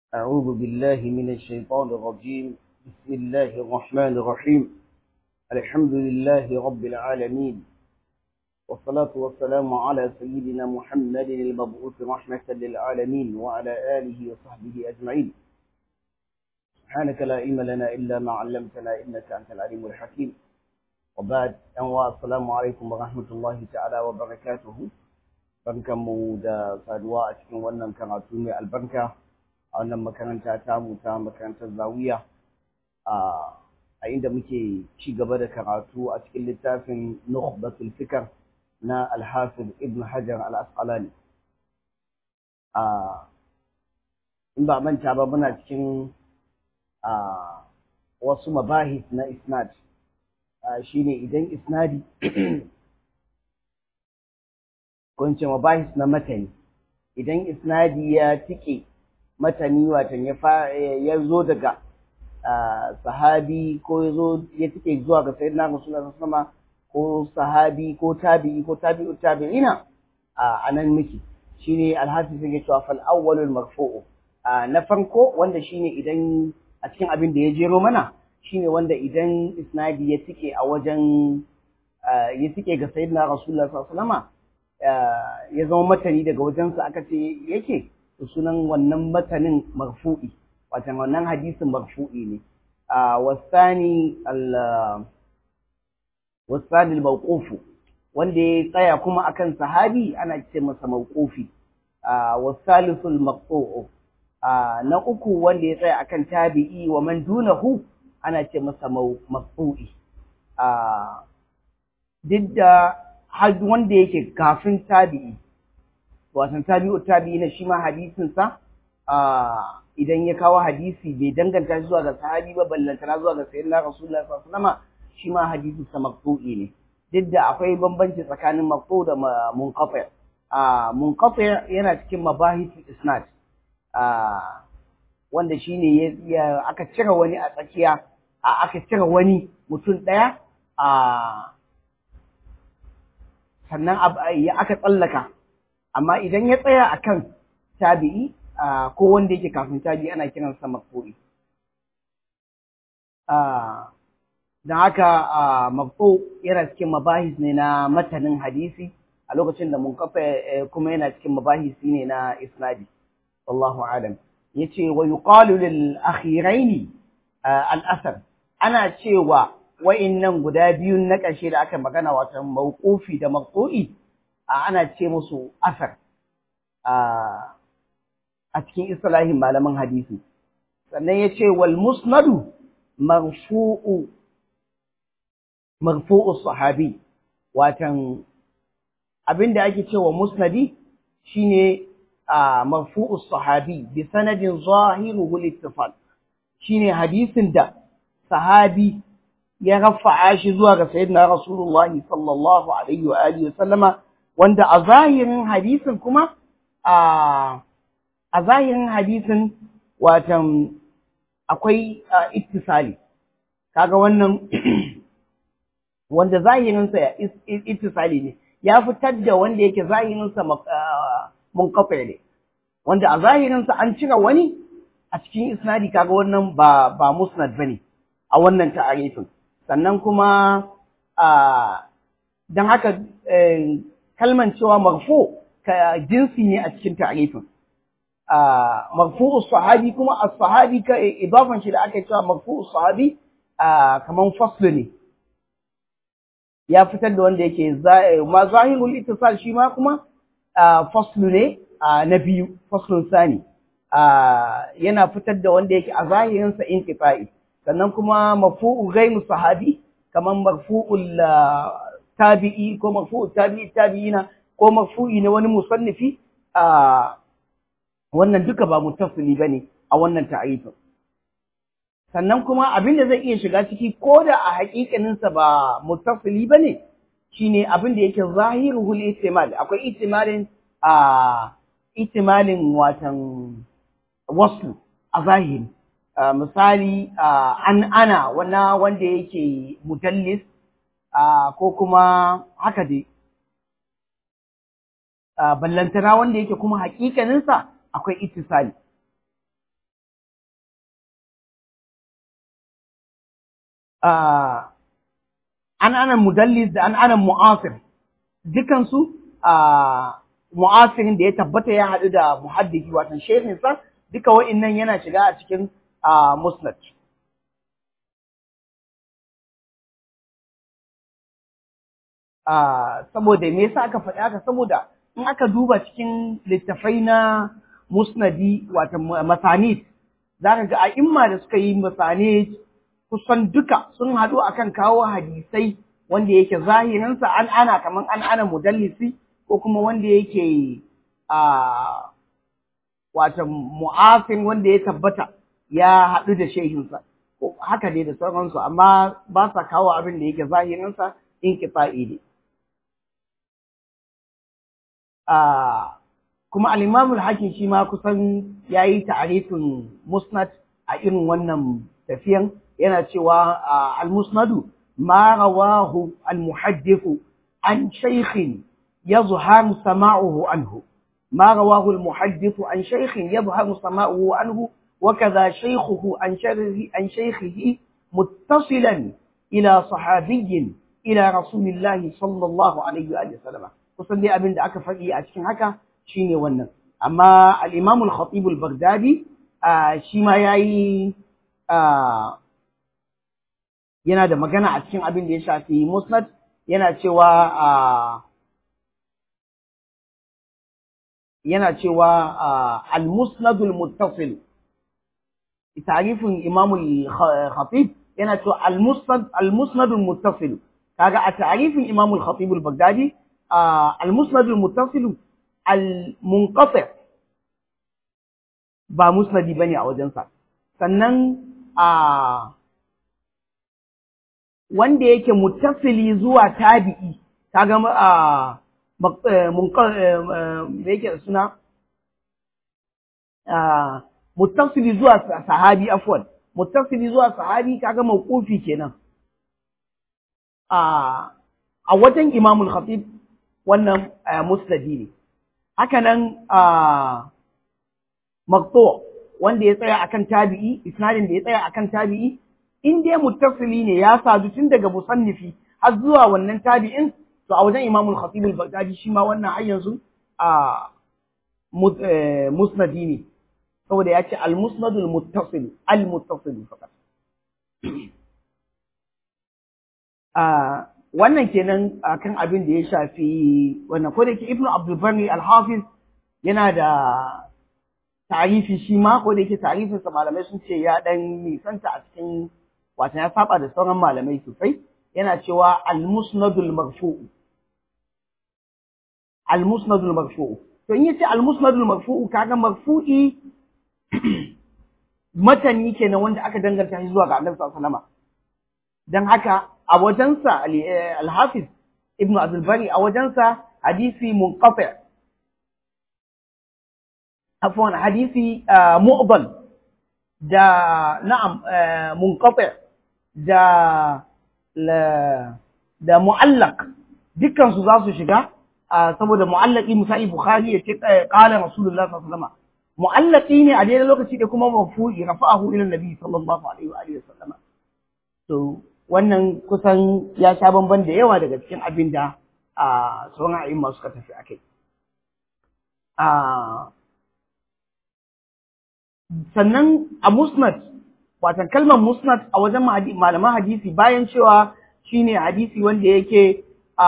أعوذ بالله من الشيطان الرجيم بسم الله الرحمن الرحيم الحمد لله رب العالمين والصلاة والسلام على سيدنا محمد المبعوث رحمة للعالمين وعلى آله وصحبه أجمعين سبحانك لا علم لنا إلا ما علمتنا إنك أنت العليم الحكيم وبعد أنواع السلام عليكم ورحمة الله تعالى وبركاته barkanmu da saduwa a cikin wannan karatu mai albarka a wannan makaranta tamu ta makarantar zawiya a inda muke ci gaba da karatu a cikin littafin nukhbatul fikr na alhafiz ibn hajar al-asqalani in ba manta ba muna cikin wasu mabahis na isnad shine idan isnadi kunce mabahis na matani idan isnadi ya tike matani watan ya ya zo daga sahabi ko ya zo ya tike zuwa ga sayyidina rasulullah sallallahu ko sahabi ko tabi'i ko tabi'u tabi'ina a nan miki shine alhafiz yake cewa fal awwalul marfu'u na farko wanda shine idan a cikin abin da ya jero mana shine wanda idan isnadi ya tike a wajen ya tike ga sayyidina rasulullah sallallahu alaihi wasallam ya zama matani daga wajensa aka ce yake sunan wannan matanin marfu'i watan wannan hadisin marfu'i ne wasani wasani al-mawqufu wanda ya tsaya kuma akan sahabi ana ce masa mawqufi wasalisul maqtu'u na uku wanda ya tsaya akan tabi'i wa man dunahu ana ce masa maqtu'i duk da har wanda yake kafin tabi'i wasan tabi'u tabi'i na shi ma hadisinsa idan ya kawo hadisi bai danganta shi zuwa ga sahabi ba ballantana zuwa ga sayyidina rasulullah sallallahu alaihi wasallam shi ma hadisinsa maqtu'i ne duk da akwai bambanci tsakanin maqtu da munqati a munqati yana cikin mabahisul isnad a wanda shine ya aka cire wani a tsakiya a aka cire wani mutum daya a sannan aka tsallaka amma idan ya tsaya akan tabi'i ko wanda yake kafin tabi'i ana kiransa maqtu'i don haka maqtu yana cikin mabahis ne na matanin hadisi a lokacin da munkafa kuma yana cikin mabahisi ne na isnadi wallahu alam yace wa yuqalu lil akhiraini al asar ana cewa wa'innan guda biyun na ƙarshe da aka magana wata mawqufi da maqtu'i ana ce musu asar a cikin islahin malaman hadisi sannan ya ce wal musnadu marfu'u marfu'u sahabi watan abinda ake cewa musnadi shine marfu'u sahabi bi sanadin zahiruhu littifal shine hadisin da sahabi ya rafa'a shi zuwa ga sayyidina Rasulullah sallallahu alaihi wa alihi wa sallama wanda a zahirin hadisin kuma a a zahirin hadisin watan akwai ittisali kaga wannan wanda zahirin sa ittisali ne ya fitar da wanda yake zahirin sa munqati ne wanda a zahirin sa an cire wani a cikin isnadi kaga wannan ba ba musnad bane a wannan ta'arifin sannan kuma don haka kalman cewa marfu ka jinsi ne a cikin ta'arifin marfu'u sahabi kuma as-sahabi ka idafan shi da aka cewa marfu'u sahabi kaman faslu ne ya fitar da wanda yake ma zahirul ittisal shi ma kuma faslu ne na biyu faslun sani yana fitar da wanda yake a zahirinsa inqita'i sannan kuma marfu'u ghairu sahabi kaman marfu'ul tabi'i ko marfu'u tabi'i tabi'ina ko marfu'i na wani musannifi a wannan duka ba mutasili bane a wannan ta'arifin sannan kuma abin da zai iya shiga ciki ko da a haƙiƙanin sa ba mutasili bane shine abin da yake zahiruhul ihtimal akwai ihtimalin a ihtimalin watan wasu a zahiri Uh, misali uh, an ana wana wanda yake mudallis uh, ko kuma haka dai ballantana wanda yake kuma hakikaninsa akwai ittisali an anan mudallis da an anan mu'asir dukansu mu'asirin da ya tabbata ya haɗu da muhaddisi watan shehinsa duka wa'innan yana shiga a cikin musnad saboda me yasa aka faɗi haka saboda in aka duba cikin littafai na musnadi wata masanid za ka ga a'imma da suka yi masanid kusan duka sun haɗu akan kawo hadisai wanda yake zahirinsa an ana kamar an ana mudallisi ko kuma wanda yake a wata mu'afin wanda ya tabbata ya haɗu da shehinsa ko haka dai da sauransu amma ba sa kawo abin da yake zahirinsa in kitsa'i ne kuma al-Imam al-Hakim shi ma kusan yayi ta'arifin musnad a irin wannan tafiyan yana cewa al-musnadu ma rawahu al-muhaddith an shaykhin yadhharu sama'uhu anhu ما رواه المحدث عن شيخ يظهر سماؤه عنه وكذا شيخه عن شيخه, عن شيخه متصلا إلى صحابي إلى رسول الله صلى الله عليه وآله وسلم kusan dai abin da aka faɗi a cikin haka shine wannan amma al-Imam al-Khatib al-Baghdadi shi ma yayi yana da magana a cikin abin da ya shafi Musnad yana cewa yana cewa al-Musnad al-Muttasil tarifin Imam al-Khatib yana cewa al-Musnad al-Musnad al-Muttasil kaga a tarifin Imam al-Khatib al-Baghdadi المسند المتصل المنقطع ba musnadi bane a wajensa sannan a wanda yake muttasili zuwa tabi'i kaga a me yake da suna muttasili zuwa sahabi afwan muttasili zuwa sahabi kaga mawqufi kenan a a wajen imamul khatib wannan musnadi ne haka nan maqtu wanda ya tsaya akan tabi'i isnadin da ya tsaya akan tabi'i in dai muttasili ne ya sadu tun daga musannifi har zuwa wannan tabi'in to a wajen imamul khatib al-baghdadi shi ma wannan har yanzu a musnadi ne saboda ya ce al-musnadul muttasil al-muttasil faqat wannan kenan akan abin da ya shafi wannan ko da yake ibnu abdul bari al-hafiz yana da tarifi shi ma ko da yake tarifin sa malamai sun ce ya dan nisanta a cikin wato ya saba da sauran malamai sosai yana cewa al-musnadul marfu al-musnadul marfu to in yace al-musnadul marfu kaga marfu'i matani kenan wanda aka danganta shi zuwa ga Annabi sallallahu alaihi wasallam dan haka a wajensa al-Hafiz Ibn Abdul Bari a wajensa hadisi munqati afwan hadisi mu'dal da na'am munqati da la da mu'allaq dukkan su za su shiga saboda mu'allaqi misali Bukhari ya ce qala Rasulullah sallallahu alaihi wasallam mu'allaqi ne a daidai lokaci da kuma mafu'i rafa'ahu ila Nabi sallallahu alaihi wa alihi wasallam to wannan kusan ya sha bamban da yawa daga cikin abin da a sauran a'imma suka tafi a kai. Sannan a musnad, watan kalmar musnad a wajen malaman hadisi bayan cewa shi ne hadisi wanda yake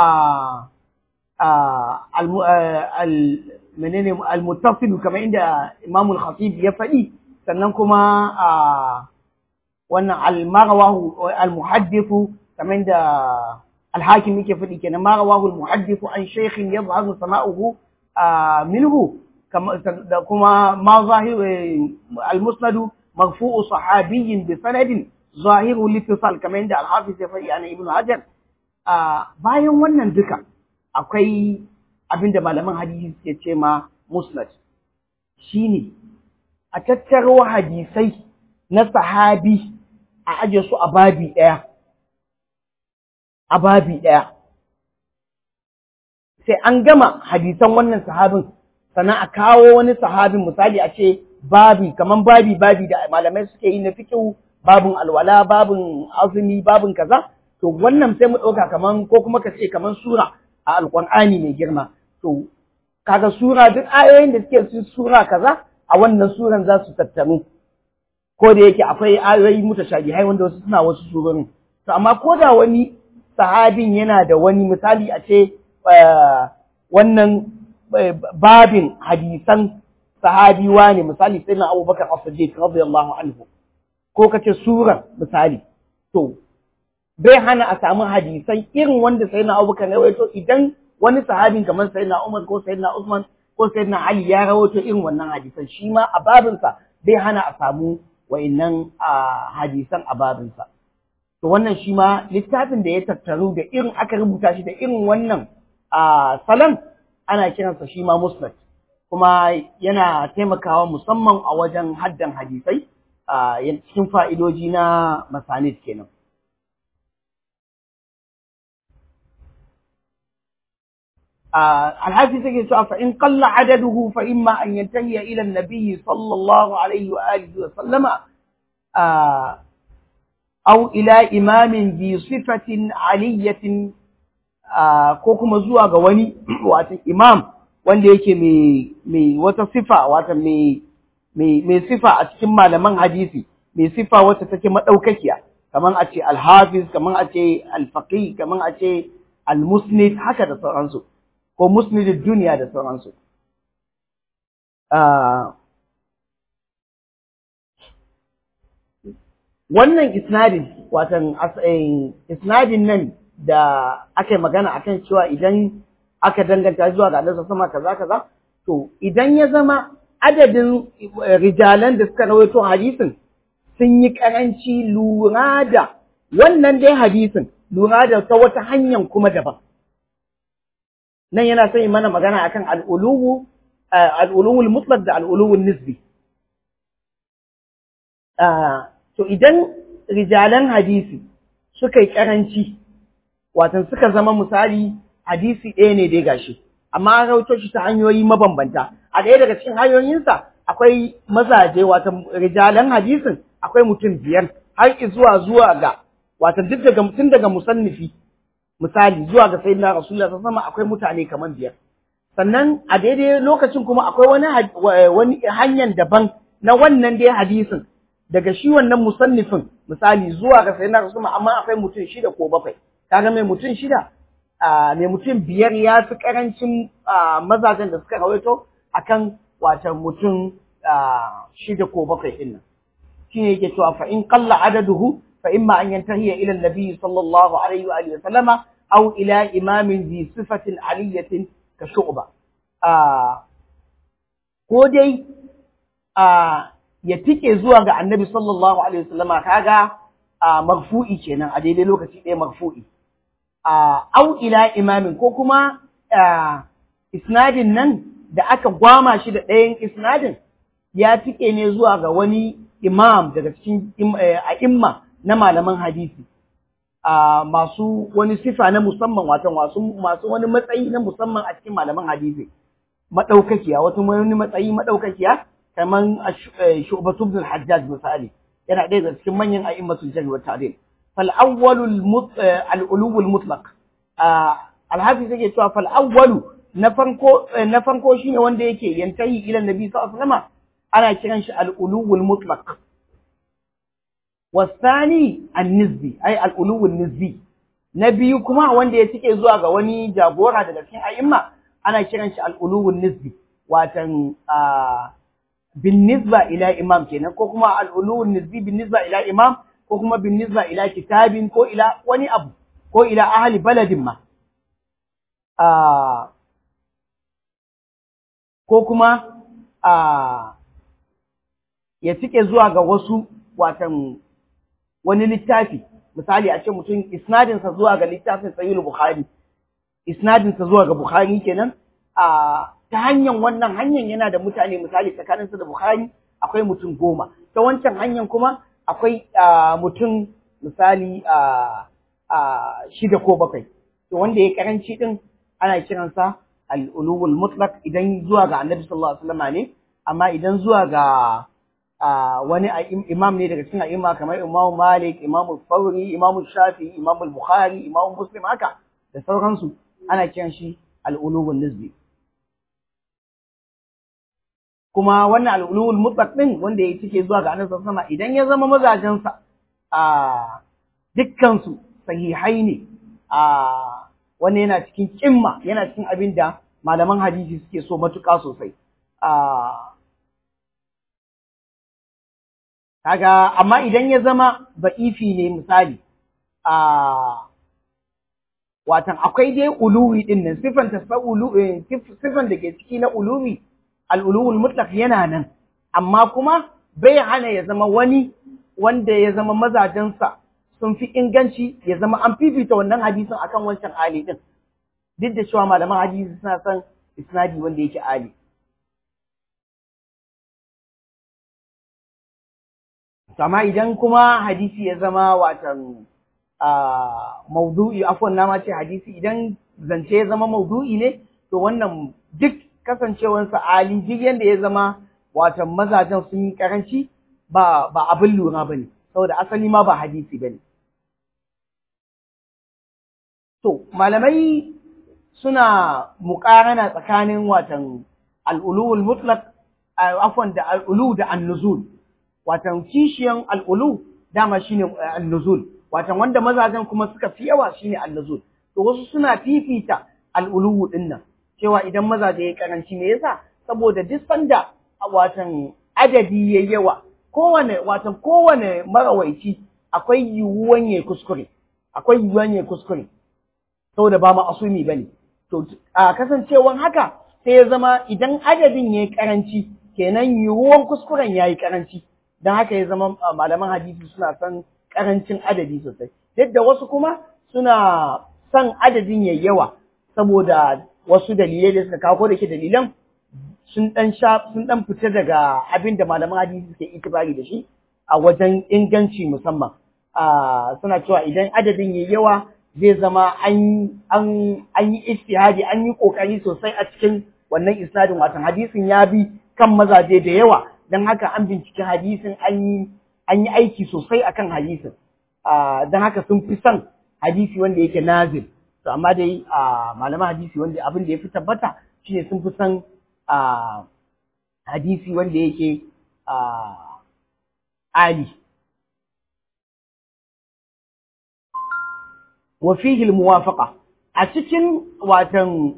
menene al-muttasilu kamar inda Imamul Khatib ya faɗi sannan kuma wannan al-marawahu al-muhaddithu kamar da al-hakim yake faɗi kenan marawahu al-muhaddithu an shaykhin yadhharu sama'uhu minhu da kuma ma zahir al-musnad marfu'u sahabiyyin bi sanadin zahiru litisal kamar da al-hafiz ya faɗi ana ibnu hajar bayan wannan duka akwai abinda malaman hadisi suke ce ma musnad shine a tattaro hadisai na sahabi a aje su a babi ɗaya, a babi ɗaya. Sai an gama hadisan wannan sahabin, sannan a kawo wani sahabin misali a ce babi, kaman babi babi da malamai suke yi na fikihu babin alwala babin azumi babin kaza to wannan sai mu ɗauka kaman ko kuma ka ce kaman sura a alƙur'ani mai girma to kaga sura duk ayoyin da suke cikin sura kaza a wannan suran za su tattaru ko da yake akwai ayoyi mutashabihai wanda wasu suna wasu surorin to amma ko da wani sahabin yana da wani misali a ce wannan babin hadisan sahabi ne misali sai na abubakar as-siddiq radiyallahu anhu ko kace sura misali to bai hana a samu hadisan irin wanda sai na abubakar ya rawaito idan wani sahabin kamar sai na umar ko sai na usman ko sai na ali ya rawaito irin wannan hadisan shi ma a babinsa bai hana a samu wa'innan hadisan a babinsa to wannan shi ma littafin da ya tattaru da irin aka rubuta shi da irin wannan salon ana kiransa shi ma musnad kuma yana taimakawa musamman a wajen haddan hadisai cikin fa'idoji na masanid kenan. الحافظ يقول فإن قل عدده فإما أن ينتهي إلى النبي صلى الله عليه وآله وسلم أو إلى إمام ذي صفة علية ko kuma zuwa ga wani wata imam wanda yake mai wata sifa wata mai sifa a cikin malaman hadisi mai sifa wata take madaukakiya kaman a ce alhafiz kaman a ce alfaqih kaman a ce almusnid haka da sauransu ko musnidid duniya da sauransu wannan isnadin watan isnadin nan da aka yi magana akan cewa idan aka danganta zuwa ga Allah sama kaza kaza to idan ya zama adadin rijalan da suka rawaito hadisin sun yi karanci lura da wannan dai hadisin lura da ta wata hanyar kuma daban nan yana son yi mana magana akan al'uluwu al'uluwul mutlaq da al'uluwul nisbi to idan rijalan hadisi suka yi karanci watan suka zama misali hadisi ɗaya ne dai gashi amma an rauto shi ta hanyoyi mabambanta a ɗaya daga cikin hanyoyinsa akwai mazaje watan rijalan hadisin akwai mutum biyar har zuwa zuwa ga watan duk daga tun daga musannifi misali zuwa ga sayyidina rasulullah sallallahu alaihi akwai mutane kaman biyar sannan a daidai lokacin kuma akwai wani wani hanyar daban na wannan dai hadisin daga shi wannan musannifin misali zuwa ga sayyidina rasulullah amma akwai mutum shida ko bakwai kaga mai mutum shida mai mutum biyar ya fi karancin mazajen da suka rawaito akan wata mutum shida ko bakwai din nan shi ne yake cewa fa in qalla adaduhu fa imma an yantahiya ila nabi sallallahu alaihi wa alihi wa sallama aw ila imamin zi sifatin aliyatin ka shu'ba ko dai ya tike zuwa ga annabi sallallahu alaihi wa sallama kaga marfu'i kenan a daidai lokaci ɗaya marfu'i au ila imamin ko kuma isnadin nan da aka gwama shi da ɗayan isnadin ya tike ne zuwa ga wani imam daga cikin a'imma na malaman hadisi masu wani sifa na musamman wato masu wani matsayi na musamman a cikin malaman hadisi madaukakiya wato wani matsayi madaukakiya kaman Shu'batu ibn al-Hajjaj misali yana ɗaya daga cikin manyan a'immatul jarh wa ta'dil fal awwalu al-ulu al-mutlaq al-hafiz yake cewa fal awwalu na farko na farko shine wanda yake yantahi ila nabi sallallahu alaihi wasallam ana kiran shi al-ulu al-mutlaq wasani an-nisbi ay al-ulu an-nisbi na biyu kuma wanda ya cike zuwa ga wani jagora daga cikin a'imma ana kiran shi al-ulu an-nisbi watan بالنسبة إلى إمام كنا كو كما العلو النسبي بالنسبة إلى إمام كو كما بالنسبة إلى كتاب كو إلى وني أبو كو إلى أهل بلد ما آه ko kuma a ya cike zuwa ga wasu watan wani littafi misali a ce mutum isnadinsa zuwa ga littafin sahihul bukhari isnadinsa zuwa ga bukhari kenan a ta hanyar wannan hanyar yana da mutane misali tsakaninsu da Bukhari akwai mutum goma ta wancan hanyar kuma akwai mutum misali shida ko bakwai to wanda ya karanci din ana kiransa al-ulul mutlaq idan zuwa ga Annabi sallallahu alaihi wasallam ne amma idan zuwa ga wani imam ne daga cikin a'imma kamar Imam Malik, Imam Fawri, Imam Shafi, Imam Bukhari, Imam Muslim haka da sauransu ana kiran shi al-ulul nisbi kuma wannan al-ulul mutlaq din wanda ya cike zuwa ga Annabi sallallahu alaihi idan ya zama mazajensa a dukkan su sahihai ne a wannan yana cikin kimma yana cikin abin da malaman hadisi suke so matuƙa sosai kaga amma idan ya zama ba'ifi ne misali a watan akwai dai uluwi din nan sifan ta sifan da ke ciki na uluwi al-uluwul mutlaq yana nan amma kuma bai hana ya zama wani wanda ya zama mazajensa sun fi inganci ya zama an fifita wannan hadisin akan wancan ali din duk da cewa malaman hadisi suna son isnadi wanda yake ali amma idan kuma hadisi ya zama watan maudu'i afwan na ma ce hadisi idan zance ya zama maudu'i ne to wannan duk kasancewansa ali duk yanda ya zama watan mazajen sun yi karanci ba ba abin lura bane saboda asali ma ba hadisi bane to malamai suna muƙarana tsakanin watan al'ulul mutlaq afwan da al'ulu da an-nuzul watan kishiyan al'ulu dama shine an-nuzul watan wanda mazajen kuma suka fi yawa shine an-nuzul to wasu suna fifita al'ulu din nan cewa idan mazaje ya karanci me yasa saboda duk sanda watan adadi yayi yawa kowane watan kowane marawaici akwai yiwuwan yayi kuskure akwai yiwuwan yayi kuskure saboda ba ma'asumi bane to a kasancewan haka sai ya zama idan adadin yayi karanci kenan yiwuwan kuskuren yayi karanci dan haka ya zama malaman hadisi suna son karancin adadi sosai yadda wasu kuma suna son adadin yayi yawa saboda wasu dalilai da suka kawo da ke dalilan sun dan sha sun dan fita daga abin da malaman hadisi suke itibari da shi a wajen inganci musamman suna cewa idan adadin yayi yawa zai zama an an an yi istihadi an yi kokari sosai a cikin wannan isnadin watan hadisin ya bi kan mazaje da yawa dan haka an binciki hadisin an yi an yi aiki sosai akan hadisin dan haka sun fi son hadisi wanda yake nazil to amma dai malaman hadisi wanda abin da ya fi tabbata shine sun fi son hadisi wanda yake ali wa fihi almuwafaqa a cikin watan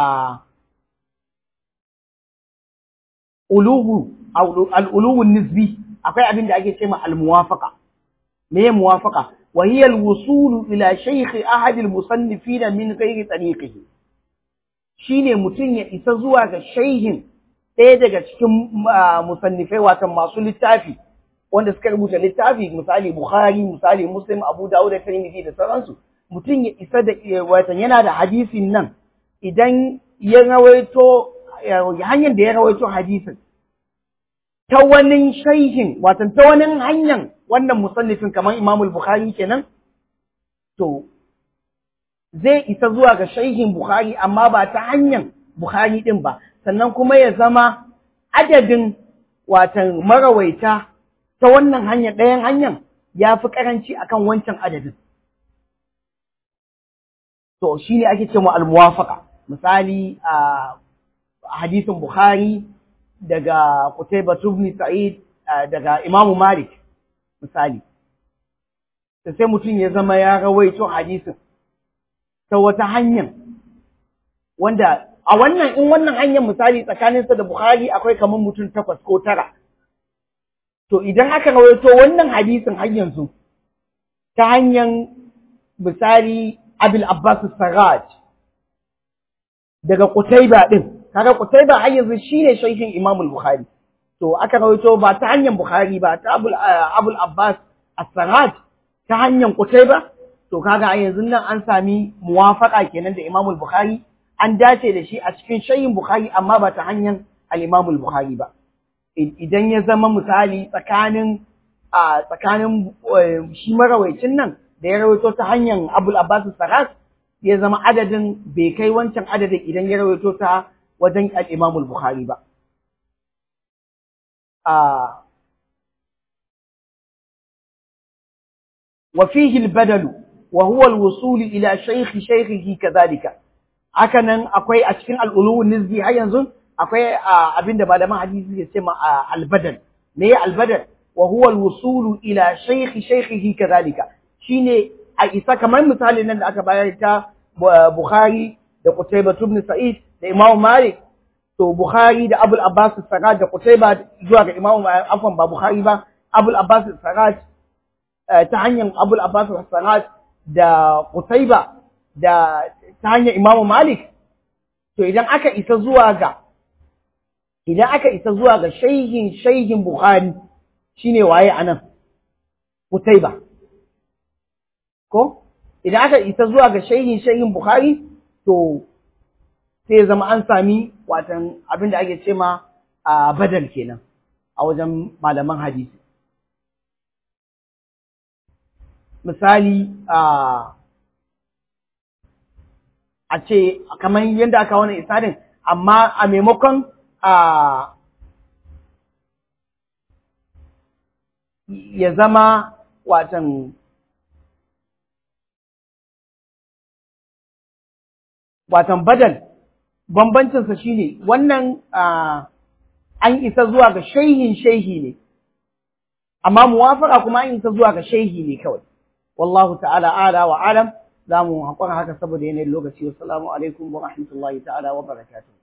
uluhu al-uluhu nisbi akwai abin da ake cewa al-muwafaqa me muwafaqa wa hiya al-wusul ila shaykh ahad al-musannifin min ghairi tariqihi shine mutun ya isa zuwa ga shaihin ɗaya daga cikin musannifai watan masu littafi wanda suka rubuta littafi misali Bukhari misali Muslim Abu Dawud da Tirmidhi da sauransu mutum ya isa da watan yana da hadisin nan idan ya rawaito hanyar da ya rawaito hadisin ta wani shaihin watan ta wani hanyar wannan musannifin kamar Imam Bukhari kenan to zai isa zuwa ga shaihin Bukhari amma ba ta hanyar Bukhari din ba sannan kuma ya zama adadin watan marawaita ta wannan hanyar ɗayan hanyar ya fi ƙaranci akan wancan adadin. To shi ne ake ce mu almuwafaka misali a hadisin Bukhari daga Qutayba ibn Sa'id daga Imam Malik misali. sai mutum ya zama ya rawaito hadisin ta wata hanyar wanda a wannan in wannan hanyar misali tsakaninsa da Bukhari akwai kamar mutum takwas ko tara. To idan aka rawaito wannan hadisin har yanzu ta hanyar misali Abil Abbas Sarraj daga Qutayba din kaga Qutayba har yanzu shine shaykhin Imam Bukhari to aka rawaito ba ta hanyar Bukhari ba ta Abul Abul Abbas As-Sarraj ta hanyar Qutayba to kaga a yanzu nan an sami muwafaka kenan da Imam Bukhari an dace da shi a cikin shayin Bukhari amma ba ta hanyar al-Imam Bukhari ba idan ya zama misali tsakanin a tsakanin shi marawaicin nan da ya rawaito ta hanyar Abul Abbas Saras ya zama adadin bai kai wancan adadin idan ya rawaito ta wajen al-Imam Bukhari ba a wa fihi al-badal wa huwa al-wusul ila shaykh shaykhihi kadhalika haka nan akwai a cikin al-ulu nizbi har yanzu akwai abinda malaman hadisi ke ce ma al-badal me ya al-badal wa huwa al-wusul ila shaykh shaykhihi kadhalika shine a isa kamar misali nan da aka bayar ta Bukhari da Qutayba ibn Sa'id da Imam Malik to Bukhari da Abul Abbas Saraj da Qutayba zuwa ga Imam afwan ba Bukhari ba Abul Abbas Saraj ta hanyar Abul Abbas Saraj da Qutayba da ta hanyar Imam Malik to idan aka isa zuwa ga idan aka isa zuwa ga shayhin shayhin Bukhari shine waye anan Qutayba ko idan aka isa zuwa ga shayhin shayhin Bukhari to sai zama an sami watan abin da ake ce ma a badal kenan a wajen malaman hadisi misali a a ce kamar yadda aka wani isadin amma a maimakon a ya zama watan watan badal bambancinsa shine wannan an isa zuwa ga shaihin shaihi ne amma muwafaka kuma an isa zuwa ga shaihi ne kawai wallahu ta'ala ala wa alam za mu haƙura haka saboda yanayin lokaci wassalamu alaikum wa rahmatullahi ta'ala wa barakatuh